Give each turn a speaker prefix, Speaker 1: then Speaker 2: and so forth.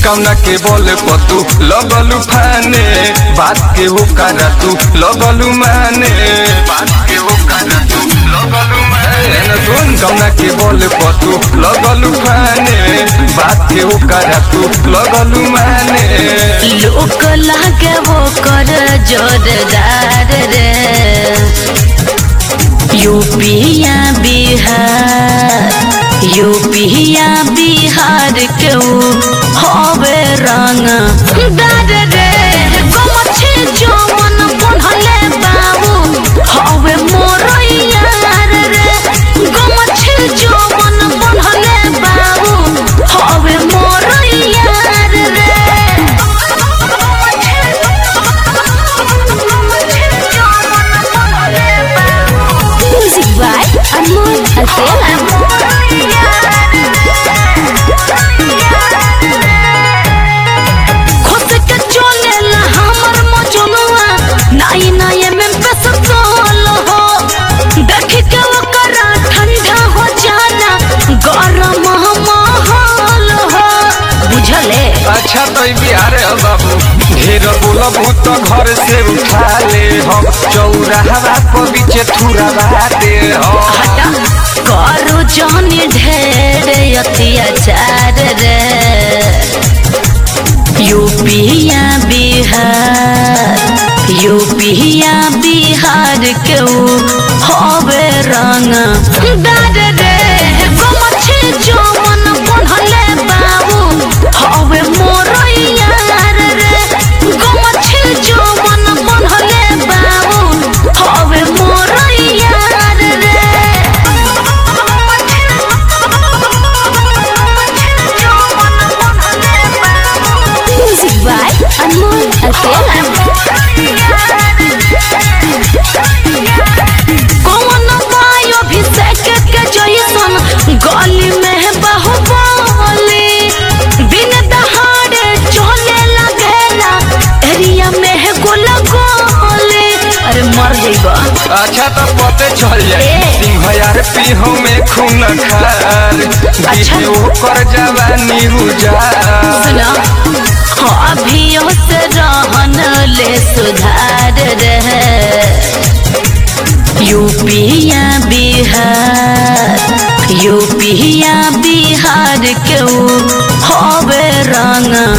Speaker 1: कौना के बोले पतू लगलू फाने बात के हो करा तू लगलू माने बात के हो करा तू लगलू माने न सुन कौना के बोले पतू लगलू फाने बात के हो करा तू लगलू माने
Speaker 2: लोक लागे वो कर जोरदार रे यूपिया बिहार यूपिया बिहार के ऊ हवे रंग दार रे गमछे जवन पढ़ले बाबू हवे मोर यार रे गमछे जवन पढ़ले बाबू हवे मोर यार रे Music by Anmol Alfela. खुद के चलेला हमर मजनुआ नाई नाई में पेसतोल हो देख के ओकरा ठंडा हो जाना गरम माहौल हो बुझले
Speaker 1: अच्छा तो ई बिहार है बाबू ढेर बोलबू तो घर से उठा ले हम चौराहा पर बीचे थुरा दे हम
Speaker 2: हटा करू जानी ढेर अत्याचार रे यूपिया बिहार यूपिया बिहार के ऊ हवे रंग दार रे गमछे जवन पढ़ले बाबू हवे मोर यार रे गमछे जवन पढ़ले बाबू हवे मोर यार रे Music by Anmol Alfela. कौन बायो अभिषेक के जैसन गली में बाहुबली दिन दहाड़े चले लगेला एरिया में गोला गोली अरे मर जइबा
Speaker 1: अच्छा तो पते चल जाए
Speaker 2: ए।
Speaker 1: सिंह यार पीहू में खून खार
Speaker 2: अच्छा।
Speaker 1: दिखे ओकर जवानी रुजार
Speaker 2: सुना अभियो से रहन ले सुधार रहे यूपिया बिहार यूपिया बिहार के ऊ हवे रंग